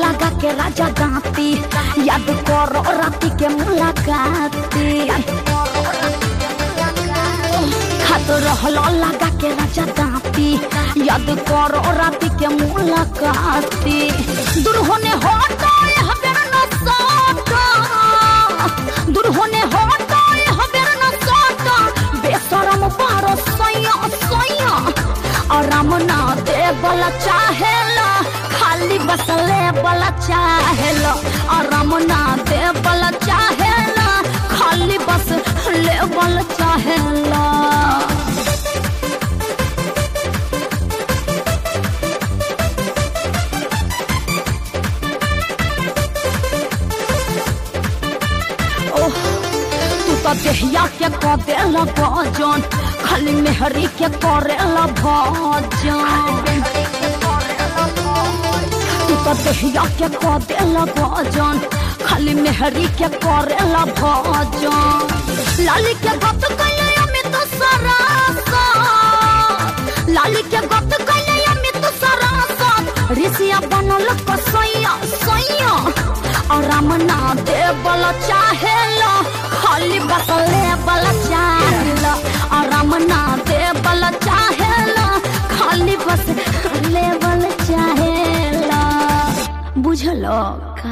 लगा के राजा दांती याद करो राती के मुलाकाती हाथ रहलो लगा के राजा दांती याद करो राती के मुलाकाती दूर होने हटो हबेर न सटो दूर होने हटो हबेर न सटो बेसरम बारो सैया सैया आराम ना दे बला चाहेला खाली बस ले बला चाहेला आराम ना दे बला चाहेला खाली बस ले बला चाहेला ओह तू तो देहिया के क देला भजन खाली मेहरी के करेला भजन तू तो देहिया के क देला भजन खाली मेहरी के करेला भजन लाली के गत कैले अमित सरासा लाली के गत कैले अमित सरासा ऋषिया बनल कसैया सैया आराम ना दे बल चाहेला खाली बस ले बल चाहेला आराम ना दे बल चाहेला खाली बस ले बल चाहेला बुझलो